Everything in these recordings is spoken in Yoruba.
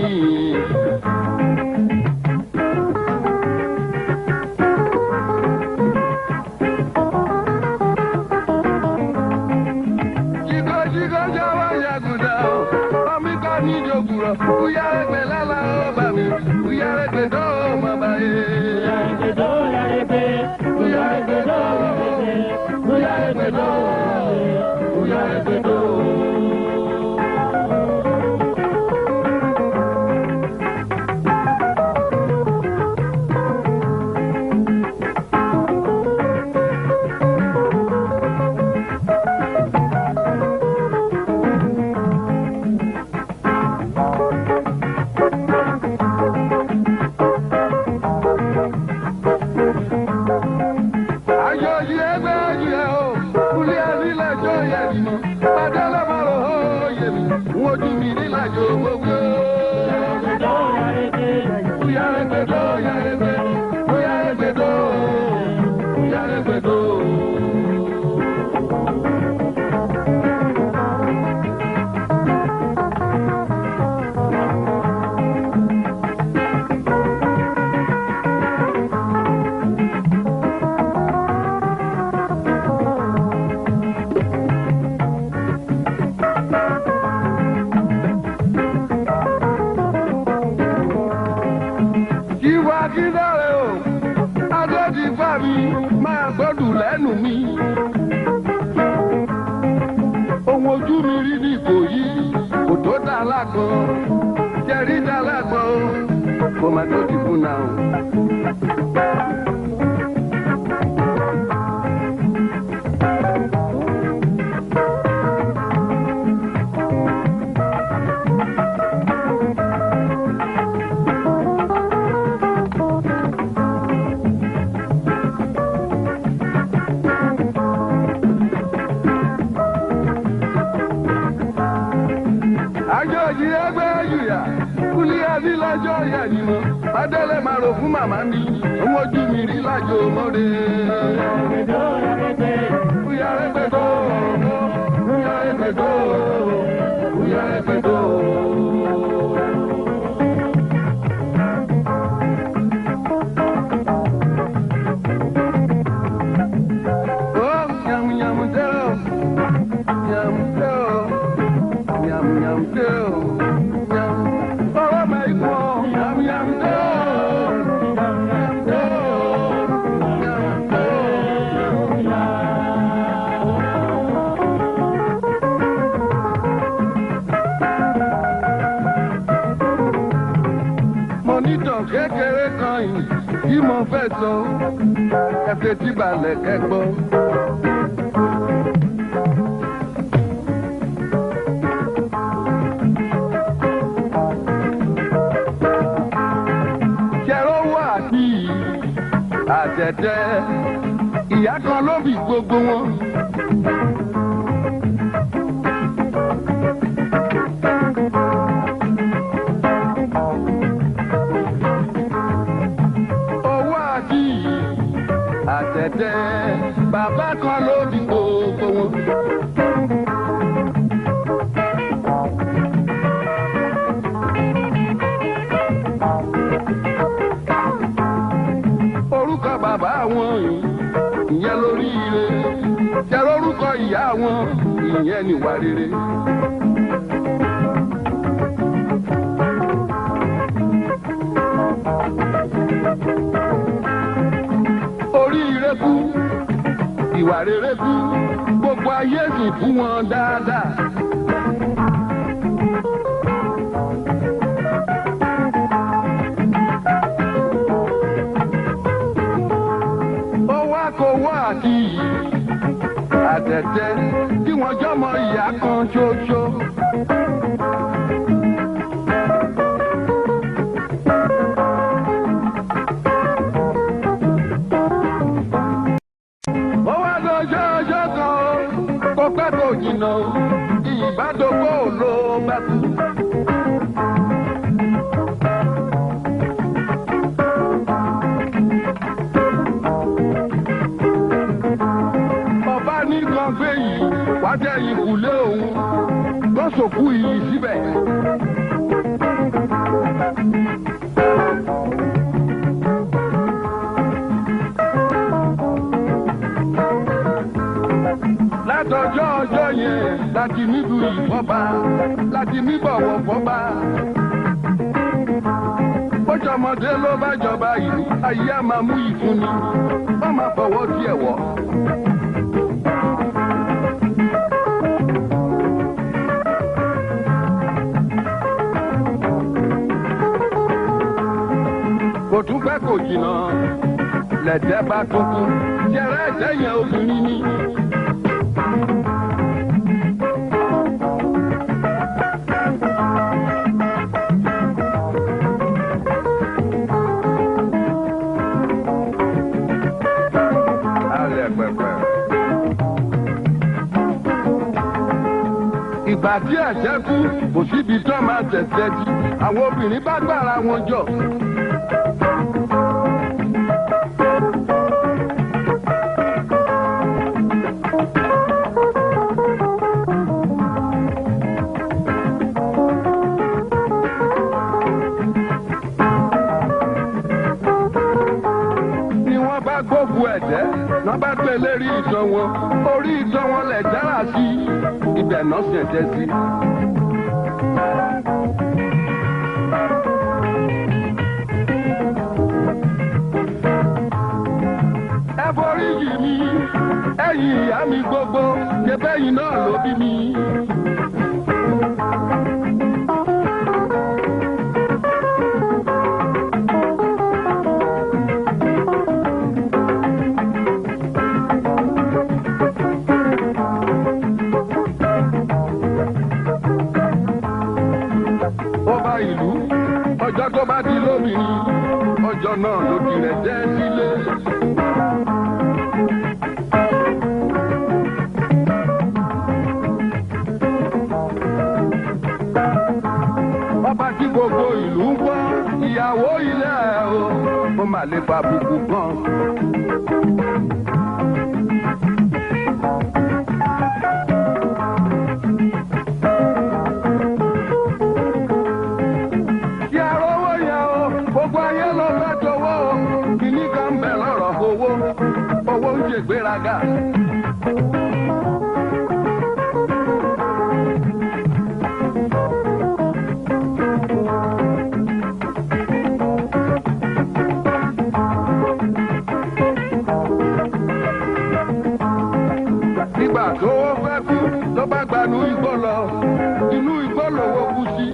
Jíkọ́ jíkọ́ jáwọ́ yàgùdà o, ọmí ká ní ìjòkùrọ̀, kúyà ẹgbẹ̀ lálá ó bà mí, kúyà ẹgbẹ̀ tó o mọ̀ báyé. Kúyà ẹgbẹ̀ tó o kúyà ẹgbẹ̀ tó o kúyà ẹgbẹ̀ tó o kúyà ẹgbẹ̀ tó o. Àjọyí ẹgbẹ́ ayé o, kúlẹ̀ àrílẹ̀jọ́ yẹ mi mọ́. Adélé máa rò ó yẹ mi, wọ́n ojú mi nílàjò gbogbo. Kúyà ẹgbẹ́ tó yà ẹgbẹ́, kúyà ẹgbẹ́ tó, kúyà ẹgbẹ́ tó. Ìwà kíndàrẹ́ o, adé ti fà mí, máa gbọ́dù lẹ́nu mi. Ohun ojú mi rí ní Ìkòyí, kò tó dà lágbọ́n, jẹ̀rí dà lágbọ́n o, kò má tó ti kùnà o. àjọyí ẹgbẹ́ yùyà kúlí adílájọ́ yà ni mo adélé máa rò fún màmá mi òun ojú mi rí lájò mọ́re. Kúyà ẹgbẹ́ tó kúyà ẹgbẹ́ tó kúyà ẹgbẹ́ tó. Ó yàmùyàmù dẹ́ o, yàmù dẹ́ o. Yum yum do, yum. Oh my God, yum yum do, yum yum do, yum do. Mo ní tàn kékeré kan yìí tí mo fẹ́ sọ, ẹ fetí balẹ̀ kẹ́gbọ́. ṣẹ̀rọ̀wọ́ àti àtẹ̀tẹ̀ ìyá kan ló bí gbogbo wọn. owó àti àtẹ̀tẹ̀ bàbá kan ló bí gbogbo wọn. orúkọ bàbá wọn ìyẹn lórí ire jẹ́ lórúkọ ìyá wọn ìyẹn níwà rere. orí ire kú ìwà rere kú gbogbo ayé sì fún wọn dáadáa. ó wá kó wá àti yìí àtẹ̀tẹ̀ tí wọ́n jọmọ ìyá kan ṣoṣo. ó wá lọ́jọ́ ọjọ́ kan ó kó pẹ́ kó jìnnà ó ìbádọ́gbò ló bá kú. ọba ní kan gbé yìí wá jẹ́ ìkùlé òun tó sòkú yìí síbẹ̀. láti níbu ìfọ́ba láti níbọ̀wọ̀ fọ́ba. bójọmọdé ló bá jọba ìlú ayé á máa mú ìfúnni wọ́n máa fọwọ́ tiẹ̀ wọ̀. kò tún pẹ́ kò jìnnà lẹ̀dẹ́ bá tuntun jẹrẹ ẹ̀jẹ̀ yẹn obìnrin ni. alẹ́ pẹpẹ. ìgbà tí ẹ̀ṣẹ̀ kú kò síbi tó máa tẹ̀sẹ̀ jù àwọn obìnrin bá gbára wọn jọ. ni wọ́n bá gbógun ẹ̀jẹ̀ wọ́n bá gbé lérí ìtàn wọn orí ìtàn wọn lẹ̀ dára sí ibẹ̀ náà ṣẹ̀jẹ̀ sí. ẹ forí jì mí ẹ̀yin ìyá mi gbogbo ṣẹbẹ́yìn náà ló bí mi. ọba ìlú ọjọ́ tó bá di lóbìnrin ọjọ́ náà ló di rẹ̀ jẹ́ sílé. ọba tí gbogbo ìlú ń gbọ́ ìyàwó ilé ẹ̀ o ó mà lè fa bùkù kan. Kí arówó yẹn o, gbogbo ayé ló fẹ́ jọ̀wọ́ o. Kìíní kan bẹ̀ lọ́rọ̀ owó, owó ń ṣègbéraga. Nígbà tó fẹ́ kú, ló bá gbanú igbó lọ, inú igbó lòwó kú sí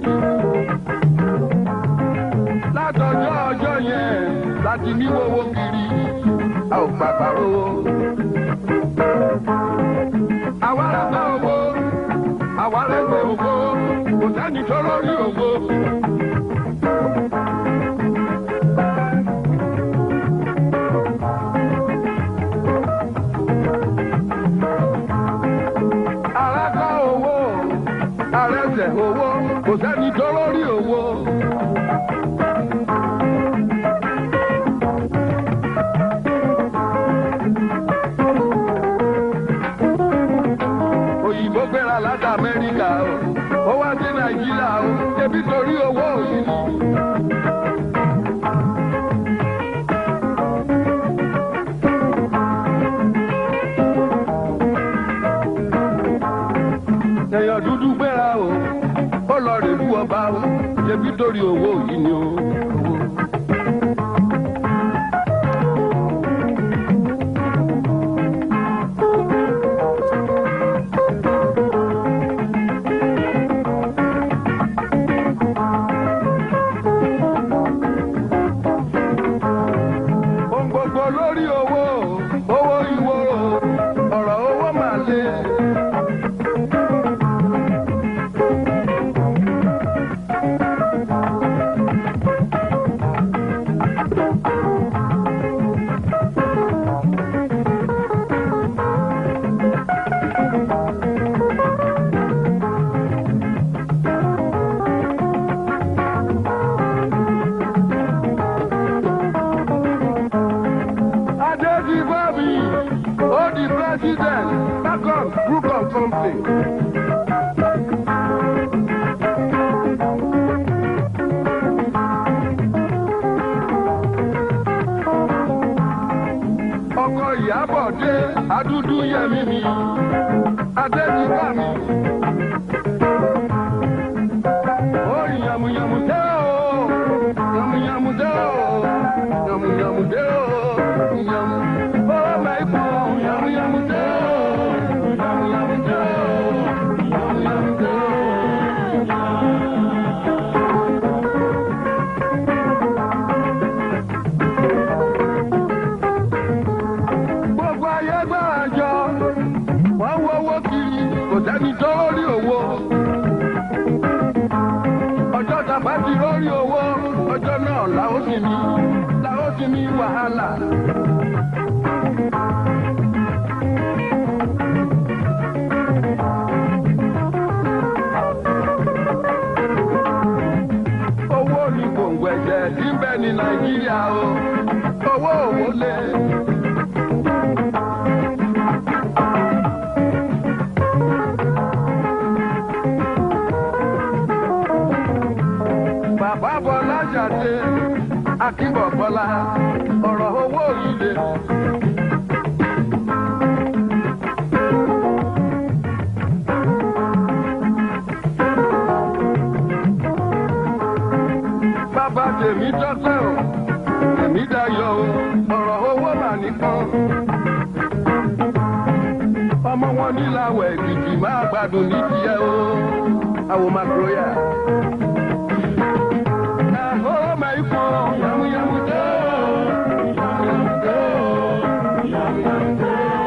látọjọ́ ọjọ́ yẹn láti ní wọ́wọ́ kiri a ò pàpà rówó. àwa rẹ̀ gbẹ́ owó àwa rẹ̀ gbẹ́ owó kò sẹ́ni tó lórí owó. Ààrẹ kọ́ owó, ààrẹ tẹ̀ owó, kò sẹ́ni tó lórí owó. òyìnbó gbéra láti amẹ́ríkà o ó wá sí nàìjíríà o ṣebí torí owó òyìnbó. èèyàn dúdú gbéra o ó lọ rèlú ọba o ṣebí torí owó yìí ni o. owó. ohun gbogbo lórí owó owó ìwò ọ̀rọ̀ owó máa lé. Adé di Bọ́bí, ó di president, Bacon Group of Company. Ọkọ Ìyábọ̀ dé, adúdú yẹmí mi, Adé di bá mi, yàmùyàmù dé o yàmù ó mẹ́kọ̀ yàmùyàmù dé o yàmùyàmù dé o yàmùyàmù dé o. gbogbo ayé gbára jọ wọ́n wọ owó kiri kò sẹ́ni tó rí owó. ọjọ́ tàbá ti rórí owó ọjọ́ náà làó sì ní làó sì ní wàhálà. owó ní gbòǹgbò ẹ̀jẹ̀ tí ń bẹ ní nàìjíríà o owó òwò lé. bàbá bọ́lá jáde akíbọ̀ bọ́lá ọ̀rọ̀ owó yìí lé. bàbá tèmi tọ́pẹ́ o tèmi dayọ̀ o ọ̀rọ̀ owó mà nìkan. ọmọ wọn níláwọ̀ èkìtì máa gbádùn ní tiẹ̀ o àwọn makroya. Oh my God, yamu yamu do, yamu yamu do, yamu yamu do.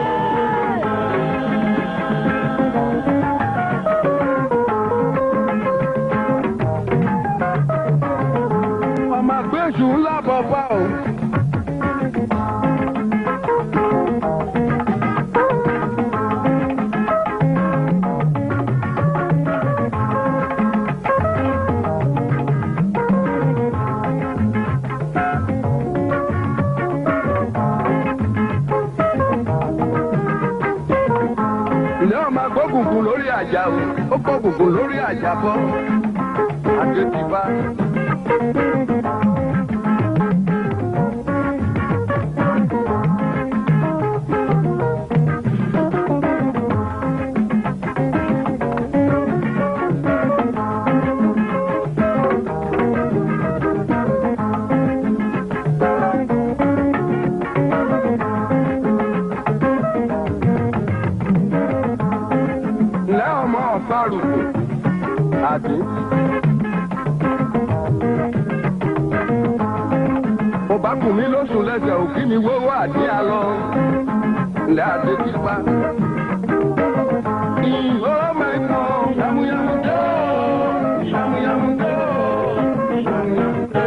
ọmọ àgbẹ̀sù ńlá bọ̀ bá o. ilé ọmọ agbógungun lórí àjà o ó gbógungun lórí àjà bọ́ àti ti bá. ilé ọmọ ọ̀fàrù àti. mo bá kùn mí lóṣù lẹ́sẹ̀ òkí mi wówó àdí àlọ́ ilé adé ti pa. ìhó mẹ́kọ̀ yàmúyàmú tó yàmúyàmú tó yàmúyàmú tó.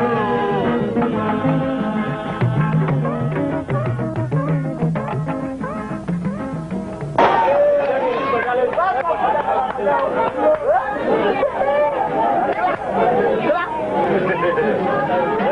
Gracias.